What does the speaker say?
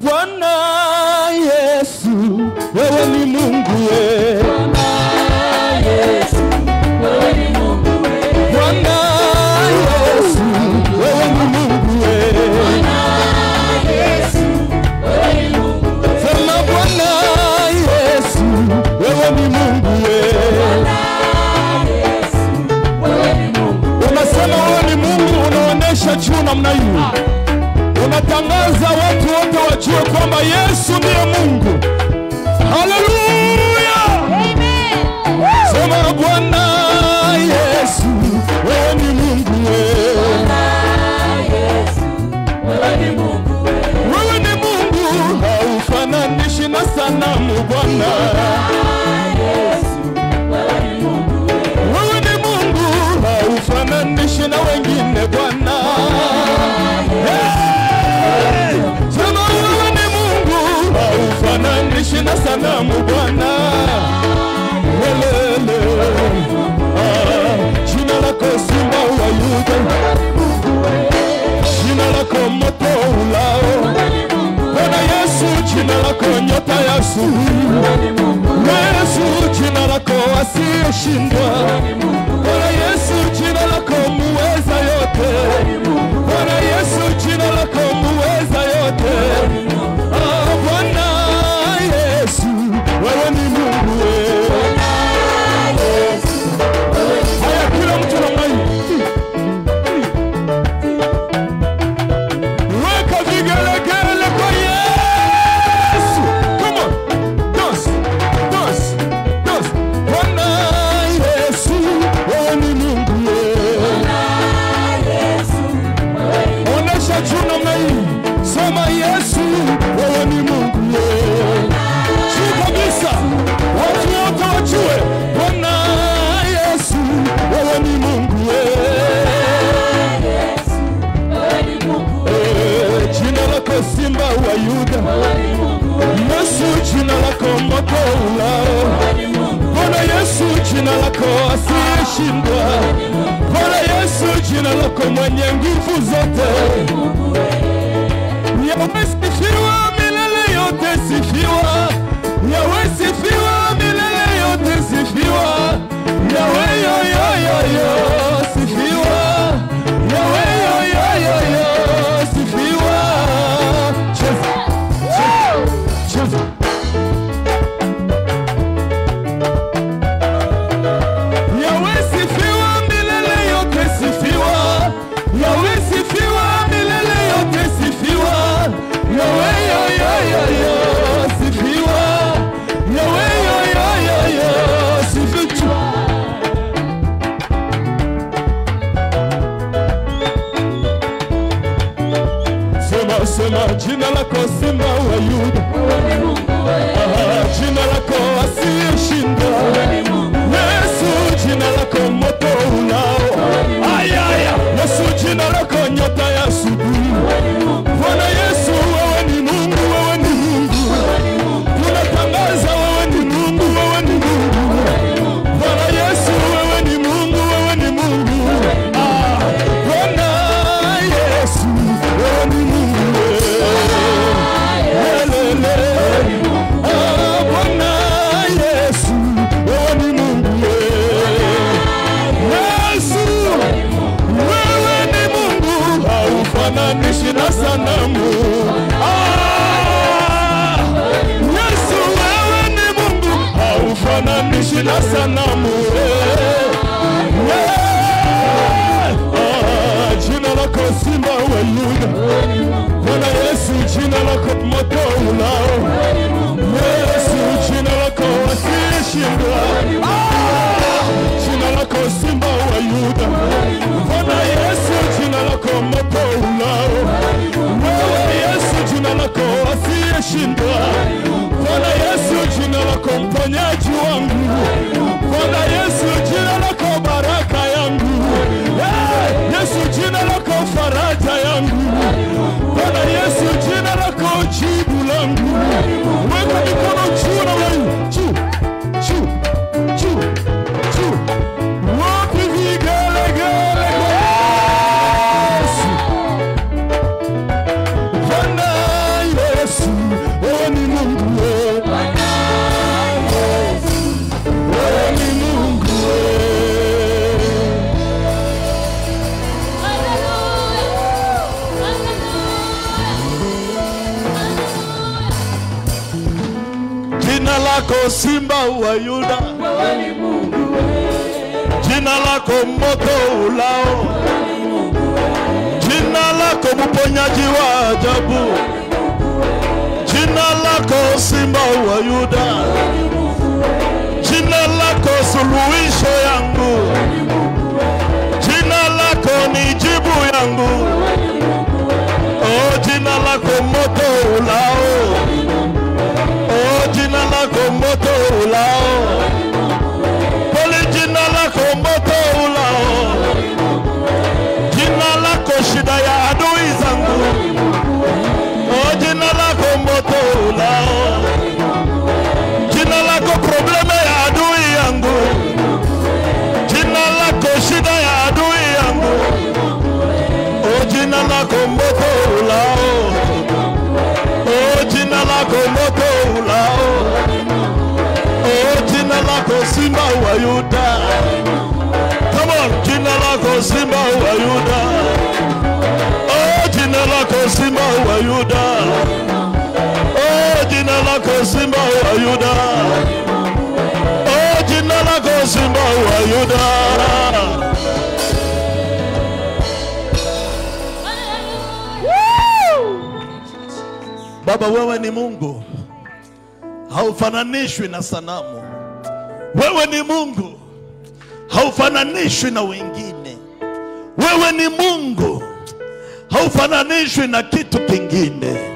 Bwana Yesu, wewe ni Mungu we. Bwana Yesu, wewe ni Mungu we. Sema Bwana Yesu, wewe ni Mungu we. Unasema wewe ni Mungu, unaonesha juu namna hiyo, unatangaza watu wote wajue kwamba Yesu ndiye Mungu. Haleluya! Sema Bwana Yesu, wewe ni Mungu we. Wewe ni Mungu, haufananishi na sanamu Bwana. Wewe ni Mungu, haufananishi na wengine Bwana. Hey! Sema wewe ni Mungu, haufananishi na sanamu Bwana. Welele. Ah, Jina lako Simba wa Yuda, jina lako moto ulao Bwana Yesu, jina lako nyota ya asubuhi. Yesu, jina lako asiyeshindwa. Bwana Yesu, jina lako muweza yote. Bwana Yesu, jina lako muweza yote. Ah, Bwana Yesu, wewe ni Mungu wewe. Haya, kila mtu namna hii. Weka vigelegele kwa Yesu. Come on. Dance, dance, dance. Bwana Yesu, wewe ni Mungu wewe. Onesha juu namna hii. Sema Yesu, wewe ni Mungu wewe. Juu kabisa. Watu wote wajue. Bwana Yesu, wewe ni Mungu wewe. Eh, Jina lako Simba wa Yuda. Yesu, jina lako moto ulao. Bwana Yesu, jina lako asiyeshindwa. Bwana Yesu, jina lako mwenye nguvu zote. Yawe sifiwa milele yote, sifiwa. Yawe sifiwa milele yote, sifiwa. Yawe yo yo yo yo, sifiwa. Yawe yo yo yo yo, sifiwa. Cheza, cheza, cheza. Yawe sifiwa milele yote sifiwa. Yawe sifiwa milele yote sifiwa. Yawe yo yo yo yo sifiwa. Yawe yo yo yo yo sifiwa. Sema sema jina lako Simba wa Yuda. Ah, Jina lako asiyeshinda. Yesu jina lako moto ulao. Aya aya. Yesu jina lako nyota ya asubuhi. Bwana Yesu wewe ni Mungu, wewe ni Mungu. Tunatangaza wewe ni Mungu, wewe ni Mungu. Bwana Yesu wewe ni Mungu, wewe ni Mungu. Ah, Bwana Yesu wewe ni Mungu. Welele. Ah, Bwana Yesu wewe ni Mungu. Yesu wewe ni Mungu, haufananishi na sanamu. Ah, Yesu wewe ni Mungu, haufananishi na sanamu. Eh, eh, ah, Jina lako Simba wa Yuda, Bwana Yesu, jina lako moto ulao. Yesu, jina lako asiyeshindwa. Ah, Jina lako Simba wa Yuda, Bwana Yesu, jina lako moto ulao. Wewe Yesu, jina lako asiyeshindwa. Bwana Yesu, jina lako mponyaji wangu. Bwana Yesu, jina lako baraka yangu. Eh, Yesu, jina lako faraja yangu. Bwana Yesu, jina lako jibu langu. Weka mikono juu na wewe. Juu, juu, juu, juu. Wapi vigelegele kwa Yesu? Bwana Yesu, lako simba wa Yuda, jina lako moto ulao, jina lako mponyaji wa ajabu, jina lako simba wa Yuda, jina lako suluhisho yangu, jina lako ni jibu yangu, oh, jina lako moto ulao, oh, jina lako moto ulao, pole jina lako moto ulao, jina lako shida ya adui zangu, oh, jina lako moto ulao, jina lako probleme ya adui yangu, jina lako shida ya adui yangu, oh, jina lako moto ulao, oh, jina lako moto ulao, oh, jina lako simba wa Yuda. Come on, jina lako simba wa Yuda. Oh, jina lako simba wa Yuda. Oh, jina lako simba wa Yuda. Oh, jina lako simba wa Yuda. Baba, wewe ni Mungu, haufananishwi na sanamu. Wewe ni Mungu, haufananishwi na wengine. Wewe ni Mungu, haufananishwi na kitu kingine.